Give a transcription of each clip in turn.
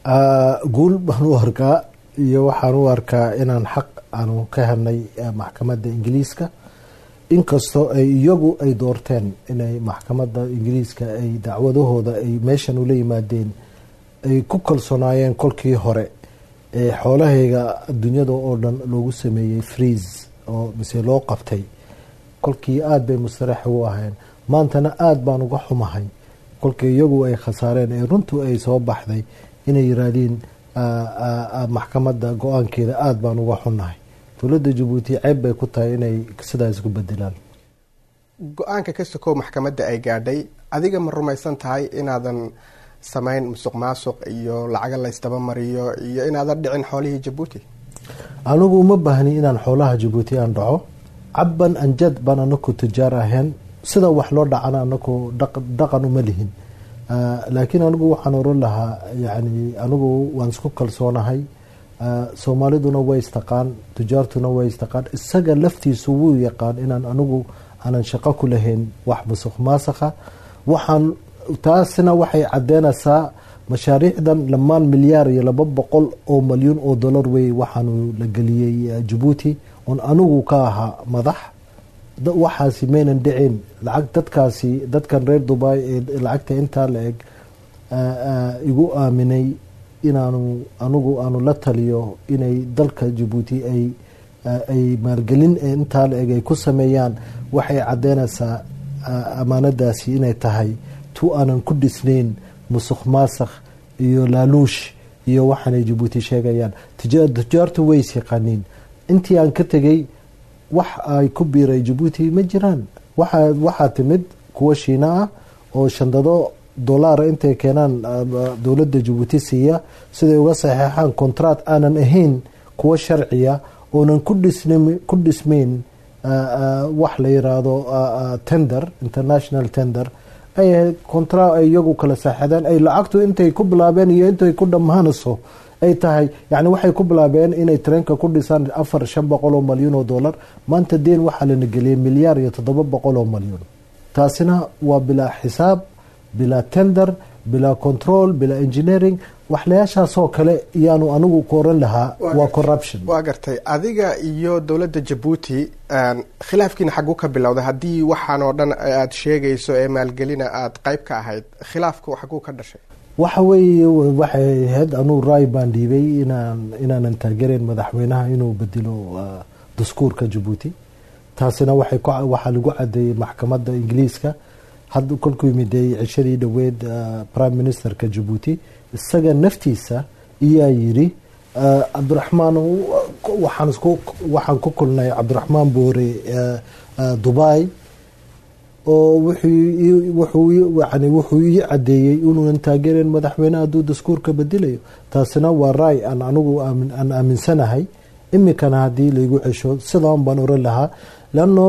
guul baan u arkaa iyo waxaan u arkaa inaan xaq aanu ka helnay maxkamadda ingiliiska inkastoo ay iyagu ay doorteen inay maxkamadda ingiriiska ay dacwadahooda ay meeshan ula yimaadeen ay ku kalsoonaayeen kolkii hore ee xoolahayga adduunyada oo dhan loogu sameeyey freeze oo mise loo qabtay kolkii aada bay mustarax u ahayn maantana aada baan uga xumahay kolkii iyagu ay khasaareen ee runtu ay soo baxday inay yiraahdeen maxkamadda go-aankeeda aada baan uga xunnahay dowladda jabuuti ceeb bay ku tahay inay sidaas ku bedelaan go-aanka ka sokow maxkamadda ay gaadhay adiga ma rumaysan tahay inaadan samayn musuq maasuq iyo lacaga laysdaba mariyo iyo inaadan dhicin xoolihii jabuuti anigu uma baahni inaan xoolaha jabuuti aan dhaco cabban anjad baan anaku tujaar ahayn sida wax loo dhacana anaku dhaqan uma lihin laakiin anigu waxaan oran lahaa yani anigu waan isku kalsoonahay soomaaliduna way istaqaan tujaartuna way istaqaan isaga laftiisu wuu yaqaan inaan anigu aanan shaqo ku lahayn wax musuq maasakha waxaan taasina waxay cadeynaysaa mashaariicdan lamaan milyaar iyo laba boqol oo malyuun oo dollar wey waxaanu la geliyey jabuuti oon anigu ka ahaa madax waxaasi maynan dhicin lacag dadkaasi dadkan reer dubai ee lacagta intaa la eg igu aaminay inaanu anigu aanu la taliyo inay dalka jabuuti ay ay maalgelin intaa la eg ay ku sameeyaan waxay cadeynaysaa amaanadaasi inay tahay tu aanan ku dhisnayn musuq maasakh iyo laaluush iyo waxaanay jabuuti sheegayaan tujaartu ways yaqaaniin intii aan ka tegay wax ay ku biiray jabuuti ma jiraan waxaa timid kuwa shiina ah oo shandado dolaara intay keenaan dowladda jabuuti siiya siday uga saxeexaan contract aanan ahayn kuwa sharciya oonan ku dhismayn wax la yiraahdo tender international tender ay ahayd contra ay iyagu kala saaxadeen ay lacagtu intay ku bilaabeen iyo intay ku dhammaanayso ay tahay yani waxay ku bilaabeen inay tareenka ku dhisaan afar shan boqol oo malyuun oo dollar maanta deen waxaa lana geliyay milyaar iyo toddoba boqol oo malyuun taasina waa bilaa xisaab bilaa tender bilaa control bilaa engineering waxlayaashaasoo kale iyaanu anigu ku oran lahaa waa corruption waa gartay adiga iyo dowladda jabuuti khilaafkiina xagu ka bilowday haddii waxaan oo dhan aada sheegayso ee maalgelina aada qayb ka ahayd khilaafku xaguu ka dhashay waxa weeye waxay ahayd anuu raay baan dhiibay inaan inaanan taagereyn madaxweynaha inuu bedelo dastuurka jabuuti taasina waxaa lagu cadeeyey maxkamadda ingiliiska had kolkuu yimiday cishadii dhoweed prime ministerka jabuuti isaga naftiisa iyaa yiri cabdiraxmaan waxaan ku kulnay cabdiraxmaan boore dubai oo wuxuu ii cadeeyey inuunan taageereyn madaxweyne hadduu daskuurka bedelayo taasina waa raay aan anigu aan aaminsanahay imikana haddii laigu cesho sidaan baan oran lahaa leano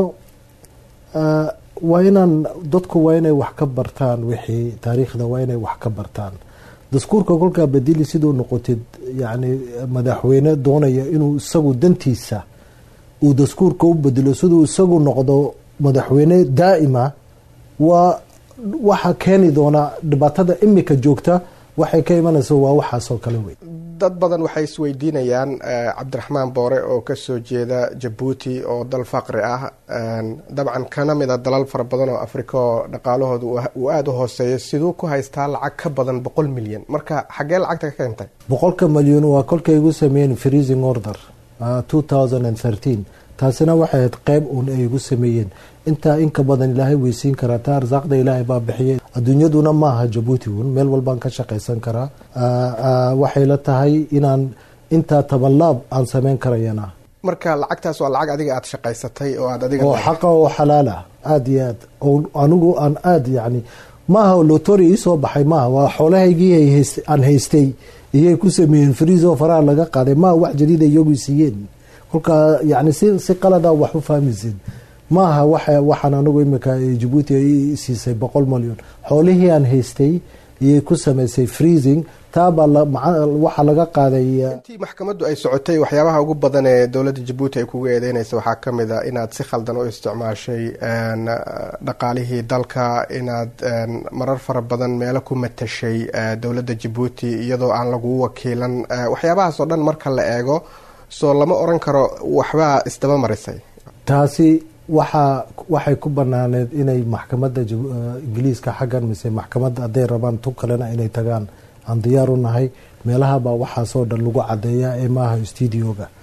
waa inaan dadku waa inay wax ka bartaan wixii taariikhda waa inay wax ka bartaan daskuurka kolkaa bedeli siduu noqotid yani madaxweyne doonaya inuu isagu dantiisa uu daskuurka u bedelo siduu isagu noqdo madaxweyne daa'ima waa waxa keeni doona dhibaatada imika joogta waxay ka imanaysa waa waxaasoo kale wey dad badan waxay isweydiinayaan cabdiraxmaan boore oo kasoo jeeda jabuuti oo dal faqri ah dabcan kana mid a dalal fara badan oo afrika oo dhaqaalahooda uu aada u hooseeyo siduu ku haystaa lacag ka badan boqol milyan marka xaggee lacagta ka keentay boqolka malyan waa kolkay igu sameeyeen freezing order two thousand and thirteen taasina waxay ahayd qeyb uun ay igu sameeyeen intaa inka badan ilaahay weysiin karaa taa arsaaqda ilaahay baa bixiyay adduunyaduna maaha jabuuti uun meel walbaan ka shaqaysan karaa waxay la tahay inaan intaa tabanlaab aan sameyn karayana marka lacagtaas waa lacag adiga aada shaqaysatay oo aad adiga oo xaqa oo xalaal ah aada iyo aad oo anigu aan aada yacni maaha lotori iisoo baxay maaha waa xoolahaygii aan haystay iyay ku sameeyeen friiso faraha laga qaaday maaha wax jadiida iyagu siiyeen kolkaa yani si si qalada wax u fahmaysin maaha waxaan anigu imika jabuuti ay siisay boqol malyan xoolihii aan haystay iyay ku samaysay freezing taabaa waxaa laga qaaday intii maxkamaddu ay socotay waxyaabaha ugu badan ee dowladda jabuuti ay kuga eedeynaysa waxaa ka mid a inaad si khaldan u isticmaashay dhaqaalihii dalka inaad marar fara badan meelo ku matashay dowladda jabuuti iyadoo aan lagu wakiilan waxyaabahaas oo dhan marka la eego soo lama oran karo waxbaa isdaba marisay taasi waxaa waxay ku banaaneed inay maxkamadda ingiliiska xaggan mise maxkamadda hadday rabaan tu kalena inay tagaan aan diyaar u nahay meelahabaa waxaasoo dhan lagu cadeeyaa ee maaha studioga